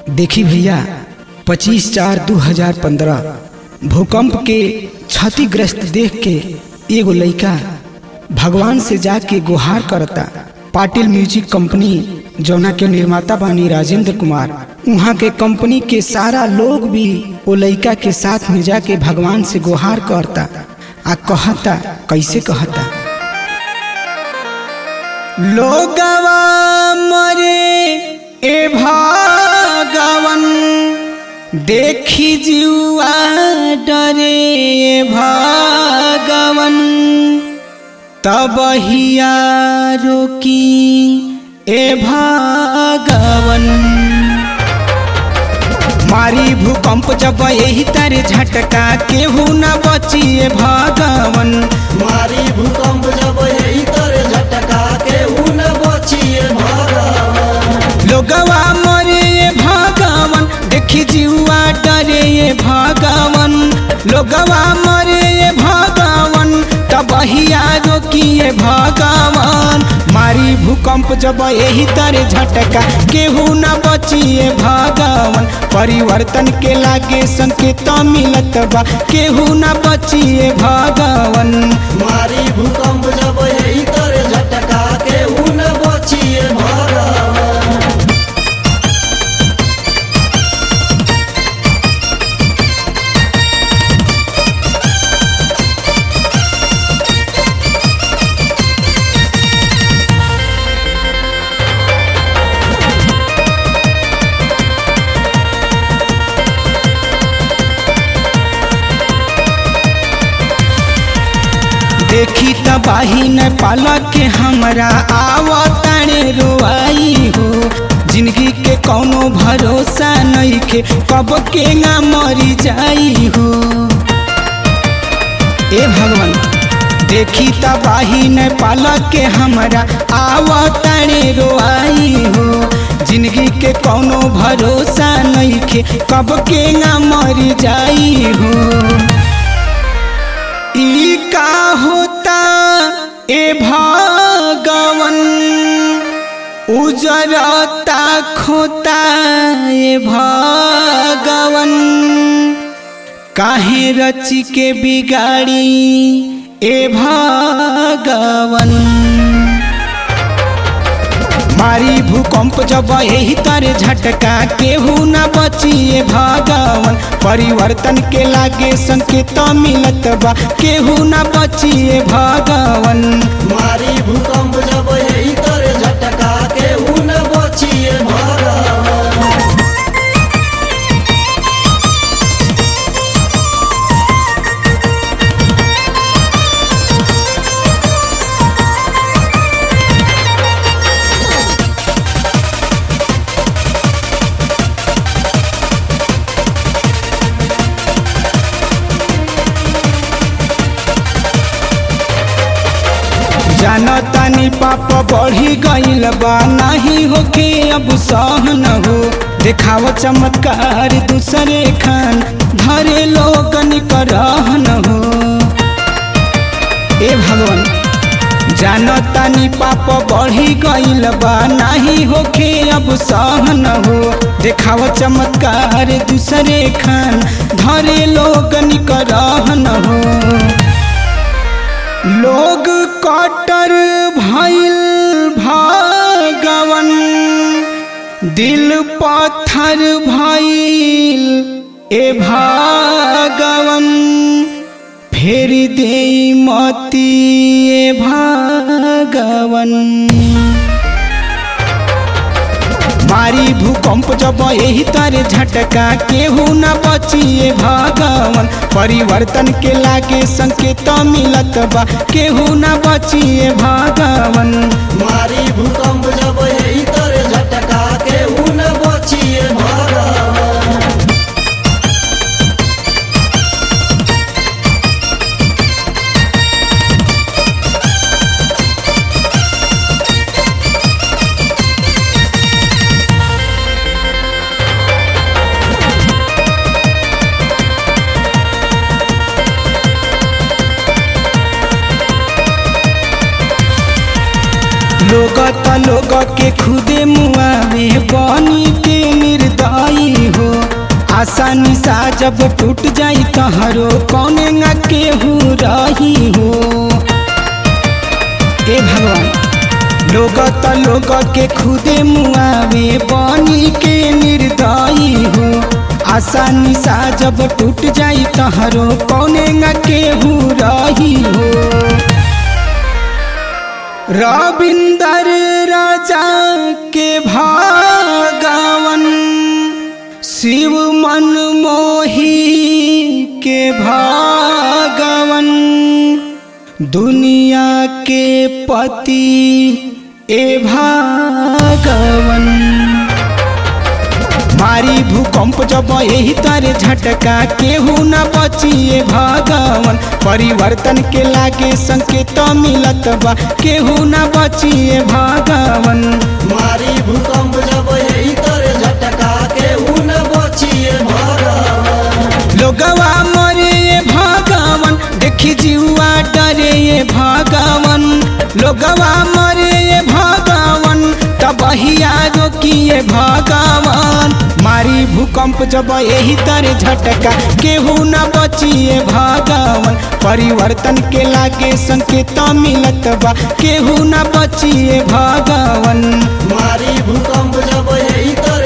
देखी भैया 25 चार 2015 भूकंप के क्षतिग्रस्त देख के एगो लइका भगवान से जाके गुहार करता पाटिल म्यूजिक कंपनी जौना के निर्माता बानी राजेंद्र कुमार वहाँ के कंपनी के सारा लोग भी वो लइका के साथ में जाके भगवान से गुहार करता आ कहता कैसे कहता लोगवा मरे ए भगवन देखी जुआ डरे ए भगवन तब हिया रोकी ए भगवन मारी भूकंप जब यही तारे झटका केहू न बचिए भगवन मारी भूकंप जब यही तरह झटका के उन बचिए भगवान लोगवा मरे ये भगवन देखी जीवा डरे ये भगवन लोगवा मरे ये भगवन तब हिया रोकिए भगवान मारी भूकंप जब यही तरह झटका केहू न बचिए भगवन परिवर्तन के लागे संकेत मिलत बा केहू न बचिए भगवन मारी भूकंप जब यही तरह झटका के उन बचिए भगवान देखी तबाही न पालक के हमरा आवतारे रोआई हो जिंदगी के कौनो भरोसा नहीं के कब के ना मरी जाई हो ए भगवान देखी तबाही न पालक के हमरा आवतारे रोआई हो जिंदगी के कौनो भरोसा नहीं के कब के ना मरी जाई हो ई का होता ए भगवन उजरता खोता ए भगवन काहे रची के बिगाड़ी ए भगवन मारी भूकंप जब यही तरह झटका केहू न बचिए भगवन परिवर्तन के लागे संकेत मिलत बा केहू न बचिए भगवन मारी भूकंप जब यही तरह झटका के उन बचिए भगवान जानतानी पाप बढ़ी गईल बा नहीं होके अब सहन हो देखाव चमत्कार दूसरे खान धरे लोगन करहन हो ए भगवान जानतानी पाप बढ़ी गईल बा नहीं होके अब सहन हो देखाव चमत्कार दूसरे खान धरे लोगन करहन हो लोग कटर भइल भगवन दिल पत्थर भइल ए भगवन फेर दे मती ए भगवन मारी भूकंप जब यही तरह झटका केहू न बचिए भगवन परिवर्तन के लागे संकेत मिलत बा केहू न बचिए भगवन मारी भूकंप जब यही तरह झटका के उन बचिए भगवान लोग त लोग के खुदे मुआवे बनी के निर्दयी आसानी सा जब टूट जाई तहरो कौने न केहू रही हो ए भगवान लोग त लोग के खुदे मुआवे बनी के निर्दयी हो आसानी सा जब टूट जाई तहरो कौने न केहू रही हो रविंदर राजा के भागवन शिव मन मोही के भागवन दुनिया के पति ए भागवन मारी भूकंप जब यही तारे झटका केहू न बचिए भगवन परिवर्तन के लागे संकेत मिलत बा केहू न बचिए भगवन मारी भूकंप जब यही तरे झटका के उन बचिए भगवान लोगवा मरे ये भगवन देखी जीवा डरे ये भगवन लोगवा मरे ये भगवन तबहिया रोकिए भगवान मारी भूकंप जब यही तरह झटका केहू न बचिए भगवन परिवर्तन के लागे संकेत मिलत बा केहू न बचिए भगवन मारी भूकंप जब यही तरे